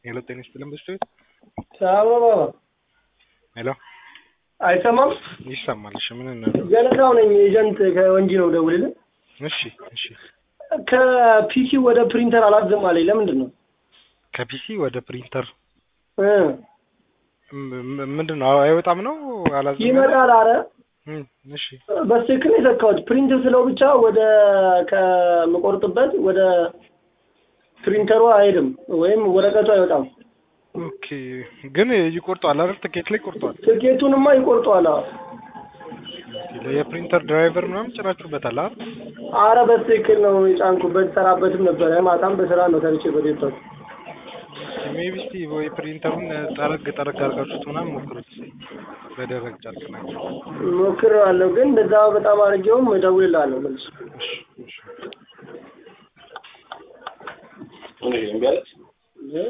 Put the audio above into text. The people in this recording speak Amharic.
ሄሎ ጤና ይስጥልን በስቶ ቤት አበባ ሄሎ አይሰማም? ይሰማል። እሺ ምን እናደርግ? ገለታው ነኝ ኤጀንት ከወንጂ ነው ደውልልን። እሺ እሺ ከፒሲ ወደ ፕሪንተር አላዝም አለኝ። ለምንድን ነው ከፒሲ ወደ ፕሪንተር እ ም- ም- ምንድን ነው አይወጣም ነው አላዘም ይመጣል? አረ እም፣ እሺ በትክክል ነው የሰካሁት። ፕሪንት ስለው ብቻ ወደ ከምቆርጥበት ወደ ፕሪንተሩ አይሄድም ወይም ወረቀቱ አይወጣም። ኦኬ ግን ይቆርጠዋል አይደል? ትኬት ላይ ቆርጠዋል። ትኬቱንማ ይቆርጠዋል። አዎ። ኦኬ፣ የፕሪንተር ድራይቨር ምናምን ጭናችሁበታል አይደል? አረ በትክክል ነው የጫንኩበት። ሰራበትም ነበረ። ማታም በስራ ነው ሰርቼበት የወጣሁት። ሜቢ እስቲ ወይ ፕሪንተሩን ጠረግ ጠረግ አድርጋችሁት ምናምን ሞክሩት። በደረቅ ጨርቅ ናቸው። ሞክሬዋለሁ፣ ግን እንደዛ በጣም አድርጌውም እደውልልሃለሁ መልስ እሺ እሺ እምቢ አለች።